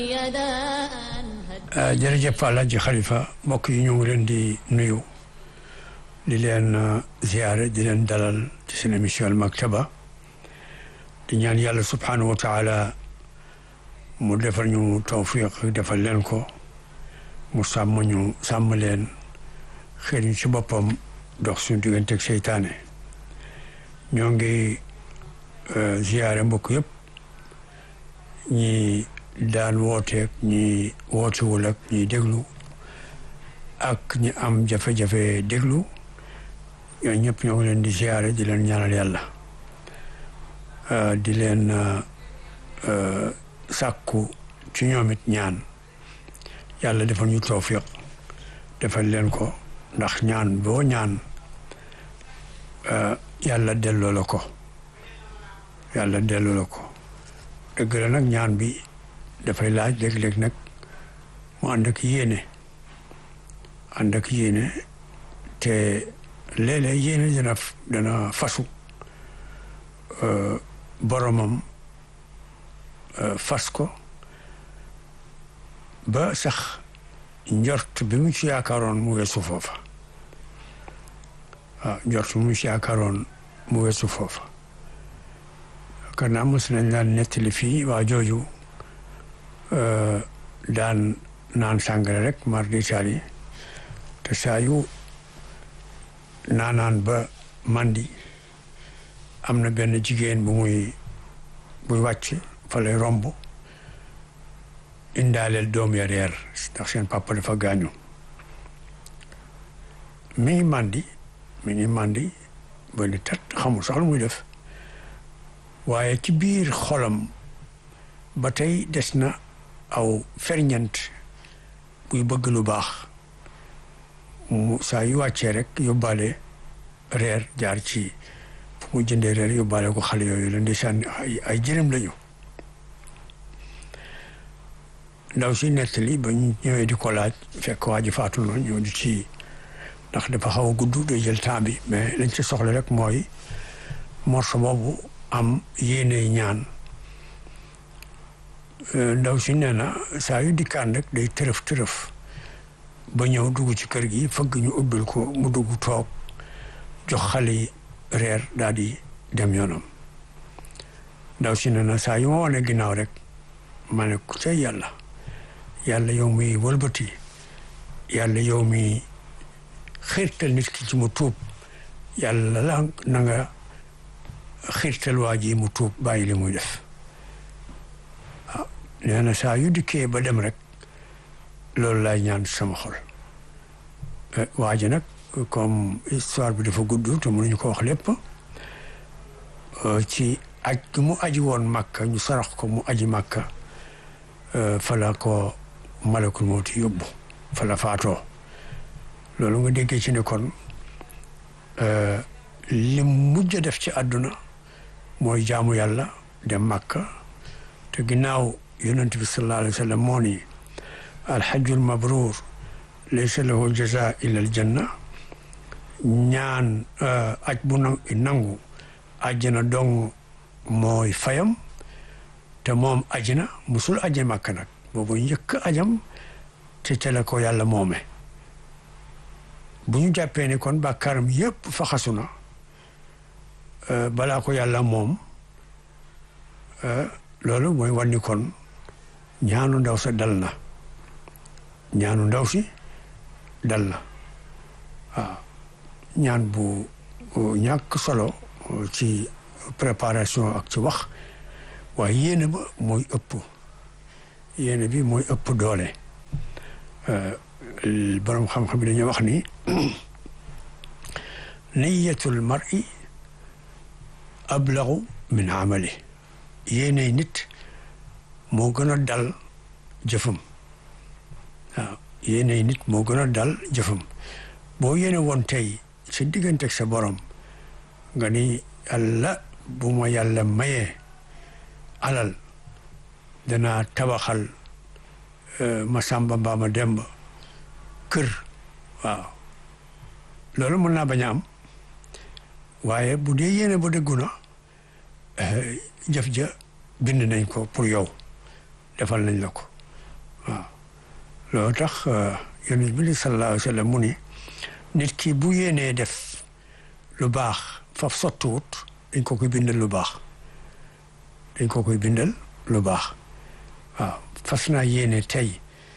jërëjëf Alaaji Xalifa mbokk yi ñu ngi leen di nuyu di leen ziyaare di leen dalal ci seen émission Al Maktaba di ñaan yàlla subhanahu wa taala mu defal ñu tawfiq defal leen ko mu sàmm ñu sàmm leen xëy ñu ci boppam dox suñu diggante ak seytaane ñoo ngi ziyaare mbokk yëpp ñi daan wooteeg ñi wootewul ak ñi déglu ak ñi am jafe-jafe déglu ñoo ñëpp ñoo ngi leen di ziyaare di leen ñaanal yàlla di leen sàkku ci ñoom it ñaan yàlla defal ñu tawfiq defal leen ko ndax ñaan boo ñaan yàlla delloo la ko yàlla delloo la ko dëgg la nag ñaan bi dafay laaj léeg-léeg nag mu ànd ak yéene ànd ak yéene te léeg-léeg yéene dana dana fasu boromam fas ko ba sax njort bi mu ci yaakaaroon mu weesu foofa waaw njort bi mu ci yaakaaroon mu weesu foofa kana mos nañ daan nettali fii waa jooju daan naan sàngara rek mar d'Italie te saa yu naanaan ba mandi am na benn jigéen bu muy buy wàcc fa lay romb indaaleel doom ya reer ndax seen papa dafa gaañu mi ngi mandi mi ngi mandi ba ni tat xamul sax lu muy def waaye ci biir xolam ba tey des na aw ferñent buy bëgg lu baax mu saa yu wàccee rek yóbbaale reer jaar ci fu mu jëndee reer yóbbaale ko xale yooyu la ndeysaan ay jërëm lañu ndaw si nettali ba ñu ñëwee di ko laaj fekk waa ji faatu noonu ñëw di ci ndax dafa xaw a gudd day jël temps bi mais lañ ci soxla rek mooy morso boobu am yéene ñaan ndaw si nee na saa yu dikkaan rek day tërëf tërëf ba ñëw dugg ci kër gi fëgg ñu ubbil ko mu dugg toog jox xale yi reer daal di dem yoonam ndaw si nee na saa yu ma wane ginnaaw rek ma ne ku ca yàlla yàlla yow mi wëlbati yàlla yow mi xiirtal nit ki ci mu tuub yàlla la na nga xiirtal waa ji mu tuub bàyyi li muy def waaw nee na saa yu dikkee ba dem rek loolu laay ñaan sama xol waa ji nag comme histoire bi dafa gudd te mënuñu ko wax lépp ci aj mu aji woon màkka ñu sarax ko mu aji màkka fala ko malakul mawti yóbbu fala faatoo loolu nga déggee ci ne kon li mujj def ci àdduna mooy jaamu yàlla dem màkka te ginnaaw yonent bi sallallahu alayhi wa sallam moo ni alxajjul mabruur laysa lahu jaza illa aljanna ñaan aj bu nangu àjjana dong mooy fayam te moom ajina musul aje màkka nag boobu njëkk ajam te ca la ko yàlla moome bu ñu jàppee ni kon bàkkaaram yépp faxasu na balaa ko yàlla moom loolu mooy wan ni kon ñaanu ndaw sa dal na ñaanu ndaw si dal na waaw ñaan bu ñàkk solo ci préparation ak ci wax waaye yéene ba mooy ëpp yéene bi mooy ëpp doole borom xam-xam bi dañuy wax ni niyatul mar'i ablagu min amali yéene nit moo gën a dal jëfam waaw yéene nit moo gën a dal jëfam boo yéene woon tey sa diggante ak sa borom nga ni yàlla bu ma yàlla mayee alal danaa tabaxal ma sàmba mbaa ma demba kër waaw loolu mën naa bañ a am waaye bu dee yéene ba dëggu na jëf ja bind nañ ko pour yow defal nañ la ko loolu tax yonent bi sallallahu alayhi wa sallam mu ni nit ki bu yéenee def lu baax faf sottiwut dañ ko koy bindal lu baax dañ ko koy bindal lu baax waaw fas naa yéene tey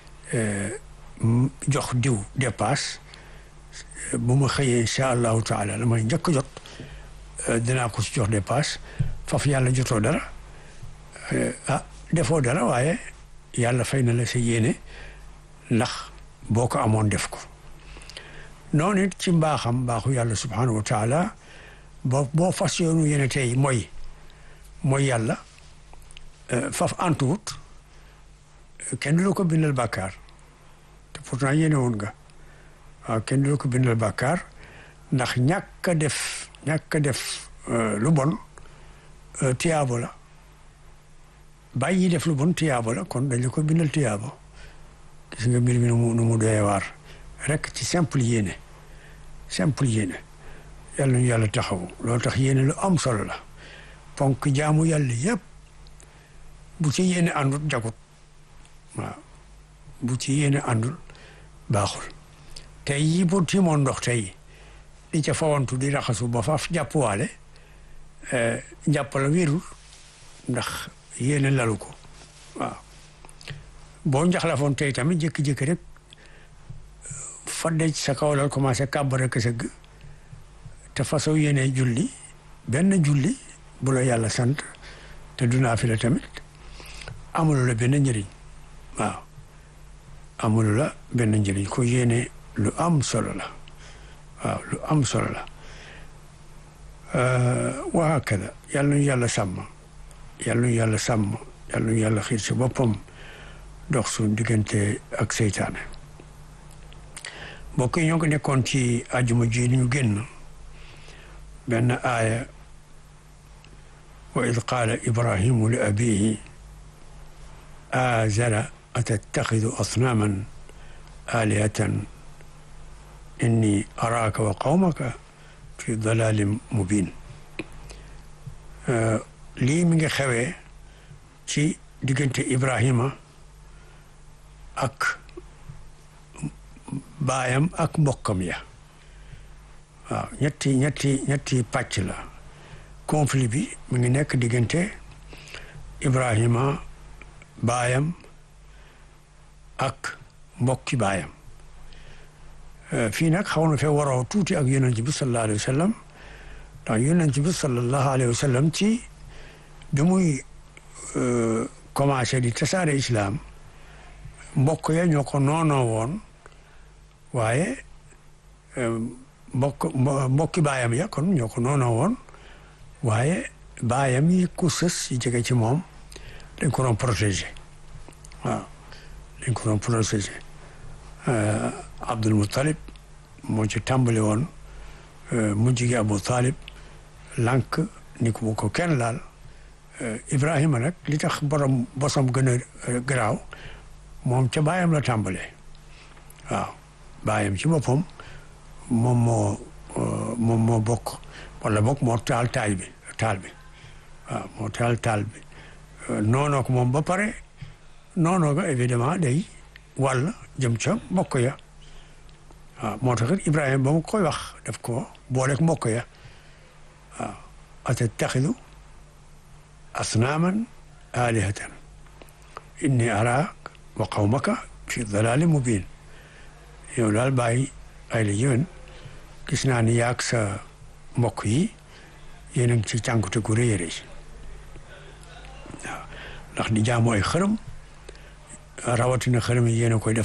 jox diw dépasse bu ma xëyee incha allahu taala la may njëkk jot dinaa ko ci jox dépasse faf yàlla jotoo dara ah defoo dara waaye yàlla fay na la sa yéene ndax boo ko amoon def ko noonu it ci mbaaxam mbaaxu yàlla subhanahu wa taala boo boo fas yoonu yéene tey mooy mooy yàlla faf antuwut kenn du la ko bindal bàkkaar te pourtant yéene woon nga waaw kenn du la ko bindal bàkkaar ndax ñàkk a def ñàkk a def lu bon tiyaabo la bàyyi def lu bon tiyaabo la kon dañ la ko bindal tiyaabo gis nga mbir mi nu mu nu mu doyee waar rek ci simple yéene simple yéene yàlla ñu yàlla taxaw loolu tax yéene lu am solo la ponk jaamu yàlla yëpp bu ci yéene àndul jagut waaw bu ci yéene àndul baaxul tey yi bu timoon ndox tey di ca fawantu di raxasu ba faaf jàppwaale njàpp la wérul ndax yéene lalu ko waaw boo njaxlafoon tey tamit jékki-jékki rek fadde ci sa kaw lal commencé kàbbara ka sëgg te façon yéene julli benn julli bu la yàlla sant te du naafila tamit amulu la benn njëriñ waaw amulu la benn njëriñ ko yéene lu am solo la waaw lu am solo la wa hakada yàlla nu yàlla sàmm yàlla nu yàlla sàmm yàlla nu yàlla xiir si boppam dox suñ diggante ak seytaane mbokk yi ñoo ngi nekkoon ci àjjuma ji ñu génn benn aaya wa id qaala ibrahimu li abihi azara atattaxidu asnaaman alihatan inni araaka wa qawmaka fi dalalin mubin lii mi ngi xewee ci diggante ibrahima ak baayam ak mbokkam ya waaw ñetti ñetti ñetti pàcc la conflit bi mi ngi nekk diggante ibrahima baayam ak mbokki baayam fii nag xaw na fee waroo tuuti ak yonent bi sallallahu alayhi wa sallam ndax yonent bi sallallahu alayhi wa sallam ci bi muy commencé di tasaare islam mbokk ya ñoo ko noonoo woon waaye mbokk mbokki baayam ya kon ñoo ko noonoo woon waaye baayam yi ku sës yi jege ci moom dañ ko doon protégé waaw dañ ko doon protégé Abdul Muttalib moo ci tàmbali woon mujj gi Abu Talib lànk ni ko bu ko kenn laal Ibrahima nag li tax borom bosam gën a garaaw moom ca baayam la tàmbalee waaw baayam ci boppam moom moo moom moo bokk wala bokk moo taal taal bi taal bi waaw moo taal taal bi noonoo ko moom ba pare noonoo ga évidemment day wàll jëm ca mbokk ya waaw moo tax it Ibrahima ba mu koy wax daf ko booleeg mbokk ya waaw atattaxidu asnaaman alihatan inni araak wa qawmaka fi dalalin mubin yow daal bàyyi ay la yéwén gis naa ni yaag sa mbokk yi yéen a ngi ci cànkute gu rëy a rëy waaw ndax di jaamu ay xërëm rawatina xërëm yi yéen a koy def